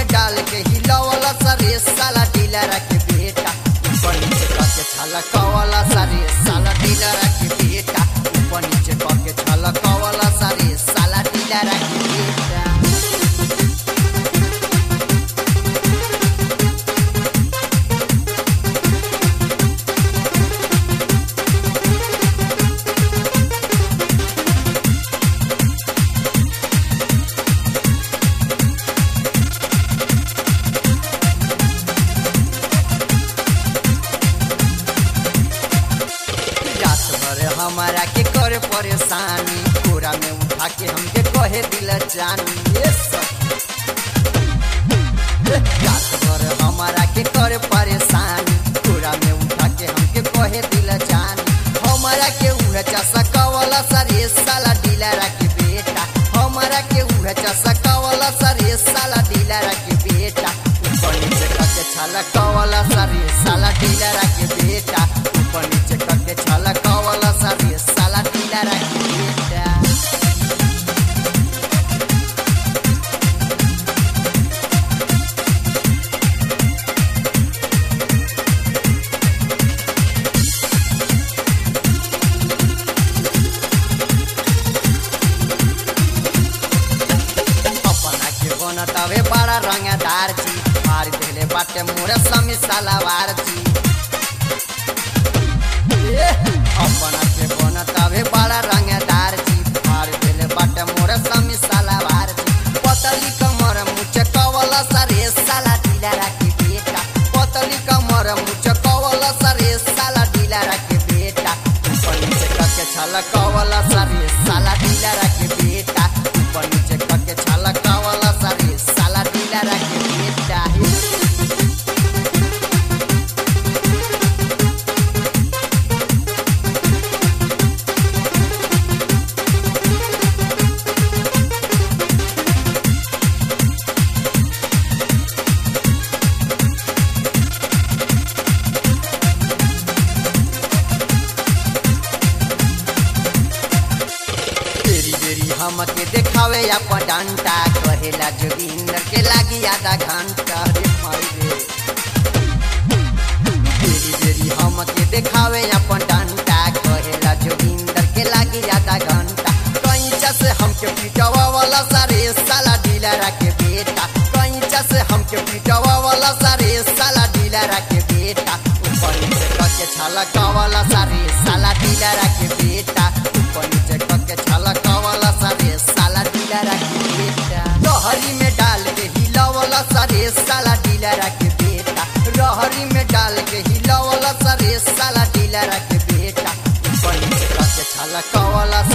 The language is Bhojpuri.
में डाल के हिलवला सरे साला डीलर के बेटा ऊपर नीचे करके छलकवला सरे साला डीलर के बेटा ऊपर नीचे करके छलकवला सरे साला डीलर के बेटा रात भर हमारा के करे परेशानी कोरा में उठा के हमके कहे दिल जानी ये सब रात भर हमारा के करे परेशानी कोरा में उठा के हमके कहे दिल जानी हमारा के उहे चसा कवला सरे साला डीलर के बेटा हमारा के उहे चसा कवला सरे साला डीलर के बेटा ऊपर नीचे करके छाला कवला सरे साला डीलर के बेटा ऊपर नीचे करके छाला कवला सरे साला डीलर के बेटा अपना के बनतावे बड़ा रंगदार जी मार देले बाटे मोरे समी सलावार जी ए, अपना के बनतावे बड़ा रंगदार जी मार देले बाटे मोरे समी सलावार जी पतली कमर मुझे कवला सरे साला ढीला के बेटा पतली कमर मुझे कवला सरे साला ढीला के बेटा ऊपर नीचे करके छला कवला सरे साला ढीला के बेटा ऊपर नीचे करके छला कवला सरे साला ढीला के बेटा बेरी बेरी हमके देखावे अपन डंटा कहेला जोगिंदर के लागी आधा घंटा रे माई रे बेरी बेरी हमके देखावे अपन डंटा कहेला जोगिंदर के लागी आधा घंटा कंचा से हमके पिटवा वाला सारे साला डीलर के बेटा कंचा से हमके पिटवा वाला सारे साला डीलर के बेटा ऊपर नीचे करके छाला कवाला सारे साला डीलर के बेटा ऊपर नीचे करके छाला कवाला सारे साला डीलर के बेटा लहरी में डाल के हिलावला सारे साला डीलर के बेटा लहरी में डाल के हिलावला सारे साला डीलर के बेटा ऊपर नीचे करके छाला कवाला